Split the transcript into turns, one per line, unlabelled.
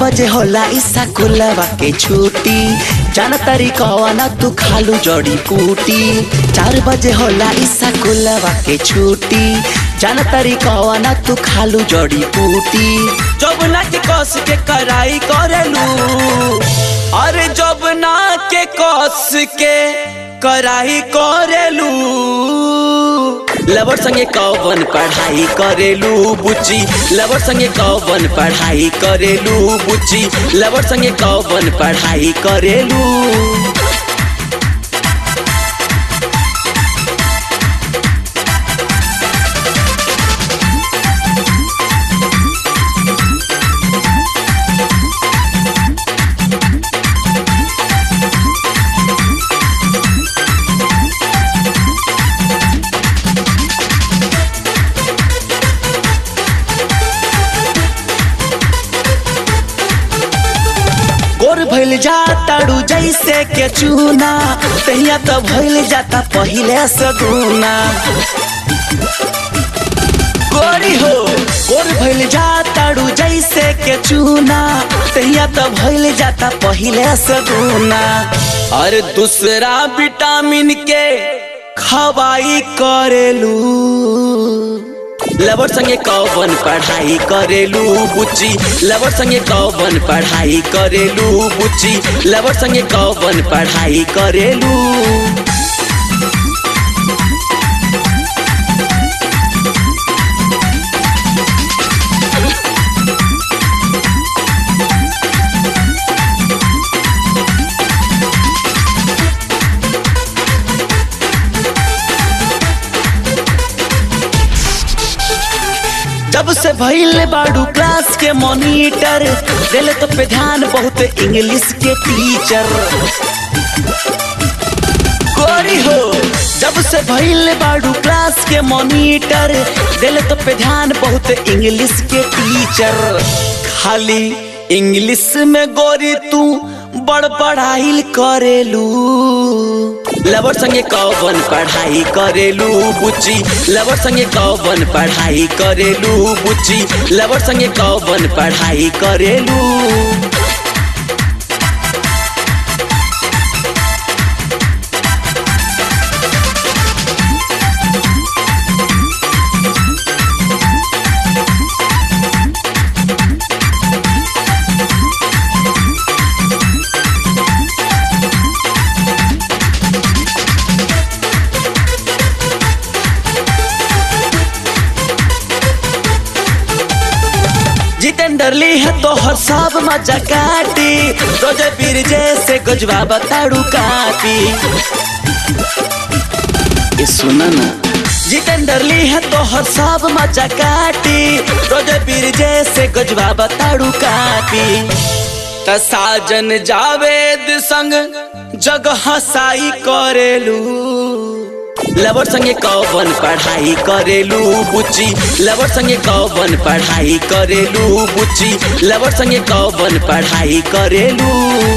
बजे होला ईसा कुलवा के छुट्टी जान तारी कवाना तू खालू जड़ी बूटी चार बजे होला ईसा कुलवा के छुट्टी जान तारी कवाना तू खालू जड़ी बूटी जब ना के कस के कराई करेलू अरे जब ना के कस के कराई करेलू लवर संगे कौवन पढ़ाई करेलू बुची लवर संगे कौवन पढ़ाई करेलू बुची लवर संगे कौवन पढ़ाई करेलू गोर भइल जाताड़ू जैसे के चूना तहिया तो भइल जाता पहिले से दूना गोरी हो गोर भइल जाताड़ू जैसे के चूना तहिया तो भइल जाता पहिले से दूना और दूसरा विटामिन के खवाई करेलू लवर संगे कौवन पढ़ाई करेलू बुची लवर संगे कौवन पढ़ाई करेलू बुची लवर संगे कौवन पढ़ाई करेलू जब से भइल बाड़ू क्लास के मॉनिटर दिल तो पे ध्यान बहुत इंग्लिश के टीचर गोरी हो जब से भइल बाड़ू क्लास के मॉनिटर दिल तो पे ध्यान बहुत इंग्लिश के टीचर खाली इंग्लिश में गोरी तू बड़ पढ़ाई करेलू लवर संगे कौवन पढ़ाई करेलू बुची लवर संगे कौवन पढ़ाई करेलू बुची लवर संगे कौवन पढ़ाई करेलू जितेंद्र ली है तो हर सब मजा काटी रोजे पीर जैसे गजवा बताड़ू काटी ये सुना ना जितेंद्र ली है तो हर सब मजा काटी रोजे पीर जैसे गजवा बताड़ू काटी त साजन जावेद संग जग हसाई करेलू लवर संगे कौवन पढ़ाई करेलू बुची लवर संगे कौवन पढ़ाई करेलू बुची लवर संगे कौवन पढ़ाई करेलू